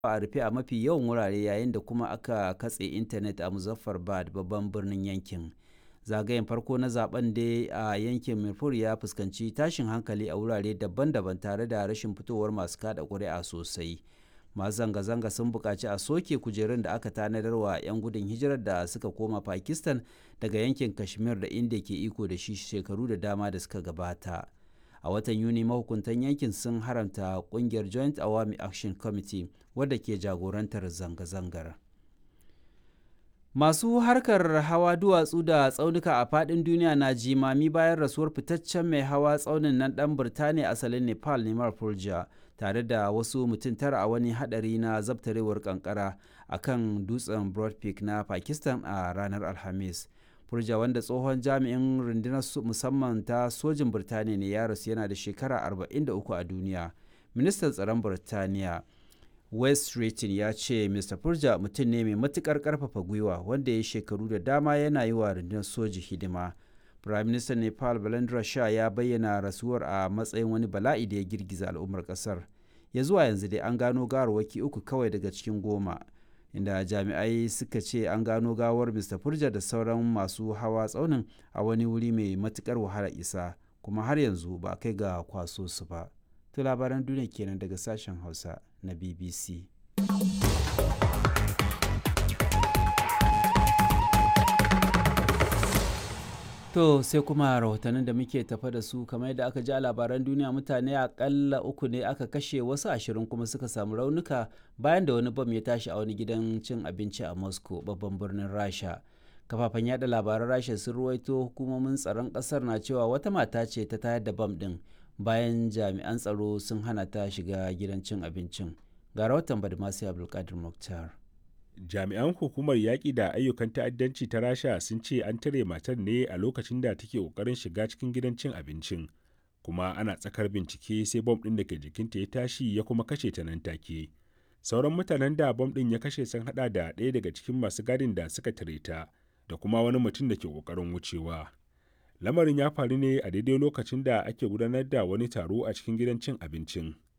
a rufe a mafi yawan wurare yayin da kuma aka katse intanet a Muzaffarabad babban birnin yankin. Zagayen farko na zaben dai a yankin Mirpur ya fuskanci tashin hankali a wurare daban-daban tare da rashin fitowar masu kada ƙuri'a sosai. Masu zanga-zanga sun buƙaci a soke kujerun da aka tanadar wa 'yan gudun hijirar da suka koma Pakistan daga yankin Kashmir da India ke iko da shi shekaru da dama da suka gabata. a watan yuni mahukuntan yankin sun haramta kungiyar joint awami action committee wadda ke jagorantar zanga-zangar masu harkar hawa duwatsu da tsaunuka a fadin duniya na jimami bayan rasuwar fitaccen mai hawa tsaunin nan dan birtaniya asalin nepal neman fulja tare da wasu mutum tara a wani hadari na zabtarewar kankara a kan dutsen broad peak na pakistan a ranar alhamis Furja wanda tsohon jami'in rundunar musamman ta sojin Birtaniya ne ya rasu yana da shekara 43 a duniya. Ministan tsaron Birtaniya West Streeting ya ce Mr. Furja mutum ne mai matukar karfafa gwiwa wanda ya shekaru da dama yana yi wa rundunar soji hidima. Prime Minister Nepal Balendra Shah ya bayyana rasuwar a matsayin wani bala'i da ya girgiza al'ummar kasar. Ya zuwa yanzu dai an gano gawarwaki uku kawai daga cikin goma. inda jami'ai suka ce an gano gawar mr furja da sauran masu hawa tsaunin a wani wuri mai matukar wahala isa kuma har yanzu ba kai ga kwaso su ba to labaran duniya kenan daga sashen hausa na bbc To sai kuma rahotannin da muke tafa da su kamar yadda aka ji a labaran duniya mutane akalla uku ne aka kashe wasu ashirin kuma suka samu raunuka bayan da wani bam ya tashi a wani gidan cin abinci a Moscow babban birnin Rasha. Kafafen yada labaran Rasha sun ruwaito hukumomin tsaron kasar na cewa wata mata ce ta tayar da bam din bayan jami'an tsaro sun hana ta shiga gidan cin abincin. Ga rahoton Badmasi Abdulkadir Mukhtar. jami'an hukumar yaƙi da ayyukan ta'addanci ta rasha sun ce an tare matar ne a lokacin da take ƙoƙarin shiga cikin gidan cin abincin kuma ana tsakar bincike sai bom ɗin da ke jikinta ya tashi ya kuma kashe ta nan take sauran mutanen da bom ɗin ya kashe sun haɗa da ɗaya daga cikin masu gadin da suka tare ta da kuma wani mutum da ke ƙoƙarin wucewa lamarin ya faru ne a daidai lokacin da ake gudanar da wani taro a cikin gidan cin abincin